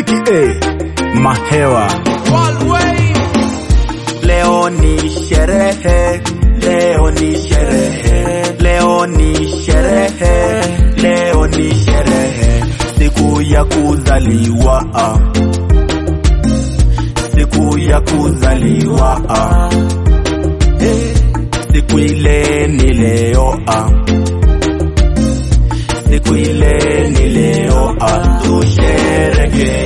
Ziki A Mahewa. Leo ni sherehe, leo ni sherehe, leo ni sherehe, leo ni sherehe, siku ya kuzaliwa, ah. siku ya kuzaliwa, ah. Eh, siku ile ni leo, ah. siku ile ni leo, ah. tusherekee.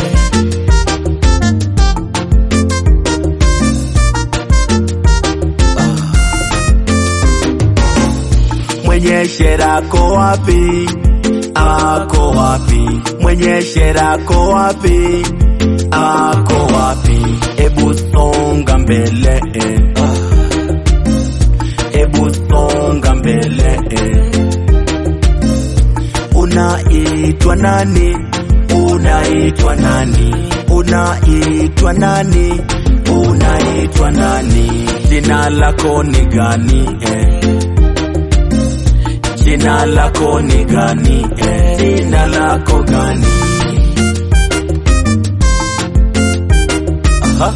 Mwenye shera ako wapi? Ako wapi? Mwenye shera ako wapi? Ako wapi? Ebu songa mbele, eh. ebu songa mbele. eh. Unaitwa nani? Unaitwa nani? Unaitwa nani? Unaitwa nani? Jina lako ni gani? Eh? Jina lako ni gani? Eh, jina lako gani? Aha.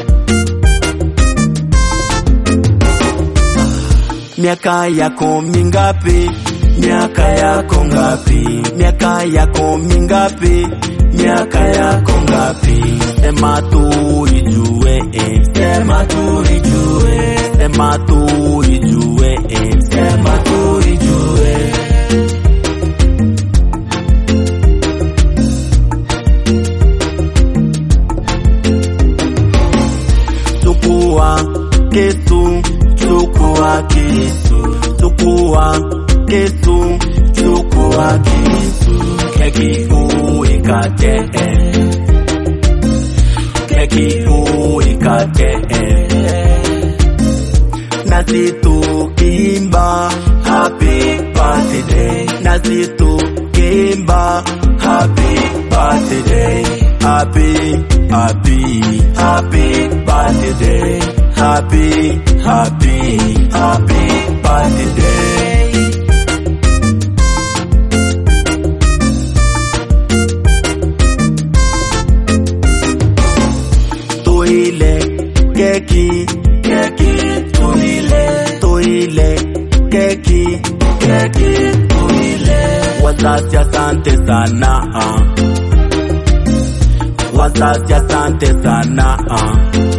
Miaka yako mingapi? Miaka yako ngapi? Miaka yako mingapi? Miaka yako ngapi? Sema tu ijue, eh. Sema tu ijue, sema tu ijue, eh. Sema tu ijue. Chukua kisu, chukua kisu, chukua kisu, chukua kisu, keki uikate, eh. keki uikate, eh. nasi tukiimba happy birthday, nasi tukiimba happy birthday, happy happy happy birthday, happy happy happy birthday. Tuile keki keki tuile tuile keki keki tuile wazazi asante sana ah. wazazi asante sana ah.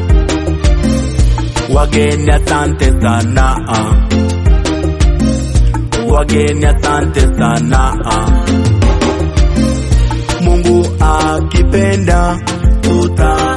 wageni asante sana ah. wageni asante sana ah. Mungu akipenda tuta